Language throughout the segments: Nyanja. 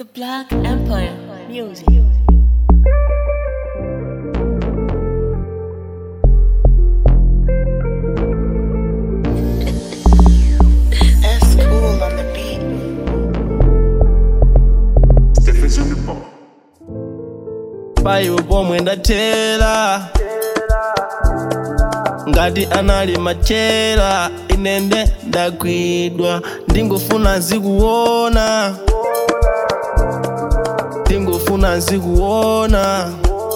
The Black Empire Music. That's cool on the beat. Steffens on the ball. paiwe pomwe ndathera ngati anali machera inende ndagwidwa ndingofuna zikuona ndingofuna zikuona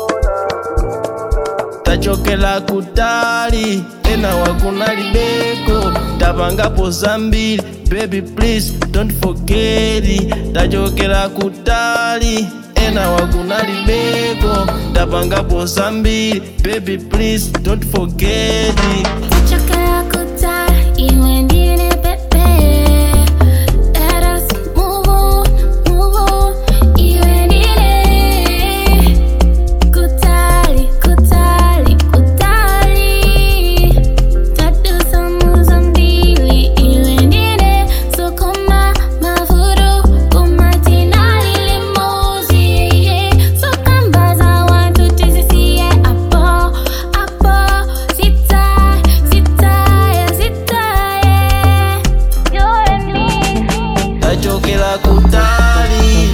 tachokera kutali ena wakunalibeko tapangapo zambiri baby please don't forget it. tachokera kutali ena wakunalibeko tapangapo zambiri baby please don't forget it. Chakara kuta, iwe ndine pepe. Let us move on, move on, iwe ndine. Kutali, kutali, kutali. Tadusa muza mbili, iwe ndine. Sokoma mafuru, kumatina limozi, yeah. Sokambaza watu tizisiye apo, apo. Sitaye, sitaye, sitaye. You and me. tachokera kutali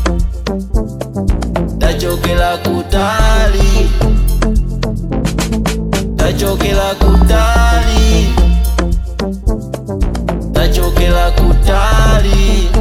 tachokera kutali tachokera kutali tachokera kutali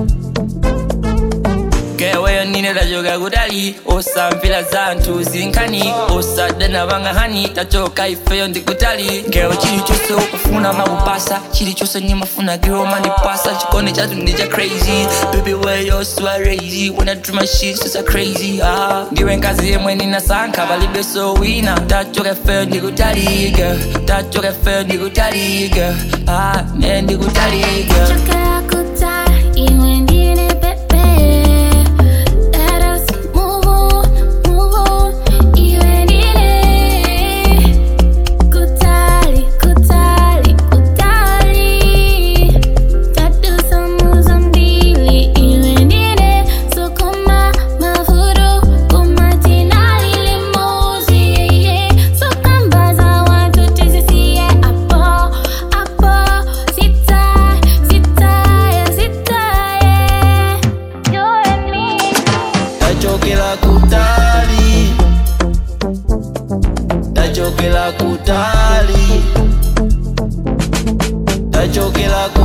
keweyo nine tachoka kutali osamvera zanthu zinkhani osadana vang'ahani tachoka ifeyo ndikutali ngewe chilichonse ukufuna makupasa chilichonse nimafuna giro manipasa chikondi chathu ndi cha crazy baby weyo siwarazy when I do my shit so so crazy ah ndiwe nkazi yemwe ninasankha palibe so wina tachoka ifeyo ndikutali girl tachoka ifeyo ndikutali girl ah ne ndikutali girl Chakara kuta, iwe ndine pepe. Let us move on, move on, iwe ndine. Kutali, kutali, kutali. Tadusa muza mbili, iwe ndine. Sokoma mafuru, kumatina limozi, yeah. Sokambaza watu tizisiye apo, apo. Sitaye, sitaye, sitaye. You and me. tachokera kutali tachokera kutali tachokera